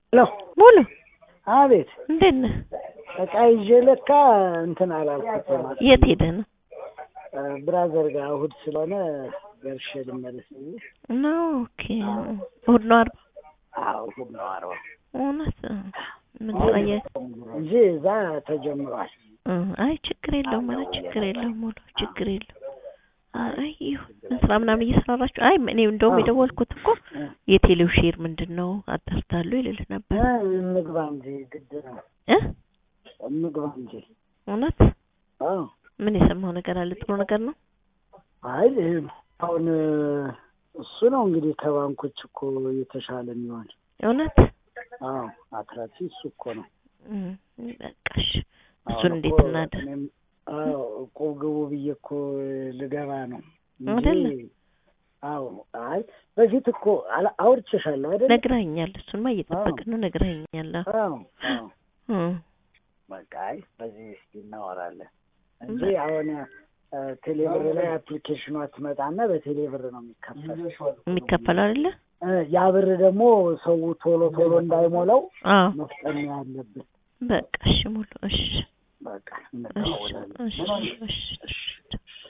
ሄሎ ሙሉ አቤት እንዴት ነህ? እቃ ይዤ ለካ እንትን አላልኩትም። የት ሄደህ ነው? ብራዘር ጋር እሑድ ስለሆነ ደርሼ ልመለስ ብዬ። ነው ኦኬ። እሑድ ነው አርባ አዎ እሑድ ነው አርባ እውነት ምን ስራ እየ- እንጂ እዛ ተጀምሯል። እ አይ ችግር የለውም ኧረ ችግር የለውም ሙሉ ችግር የለውም። አይ ይሁን ምን ስራ ምናምን እየሰራራችሁ? አይ እኔ እንደውም አዎ። የደወልኩት እኮ የቴሌው ሼር ምንድን ነው አጣርታሉ ይልልህ ነበር እ እንግባ እንጂ ግድ ነው እ እንግባ እንጂ። እውነት አዎ ምን የሰማው ነገር አለ? ጥሩ ነገር ነው። አይ አሁን እሱ ነው እንግዲህ ከባንኮች እኮ የተሻለ የሚሆን እውነት አዎ አትራፊ እሱ እኮ ነው። እም፣ በቃሽ እሱን አሁን እንዴት እኮ እናድር? እኔም አዎ እቁብ ግቡ ብዬ እኮ ልገባ ነው እንጂ አይደለ? አዎ አይ በፊት እኮ አላ- አውርቼሻለሁ አይደል? ነግራኛል። እሱንማ እየጠበቅን ነው። ነግራኛል። አዎ አዎ አዎ እም፣ በቃ አይ በዚህ እስኪ እናወራለን እንጂ አሁን እ፣ ቴሌብር ላይ አፕሊኬሽኗ ትመጣና በቴሌብር ነው የሚከፈል። የሚከፈለው አይደለ? እ፣ ያ ብር ደግሞ ሰው ቶሎ ቶሎ እንዳይሞላው አዎ መፍጠን ነው ያለብን። በቃ እሺ ሙሉ እሺ በቃ እሺ እንተዋወዳለን። እሺ እሺ እሺ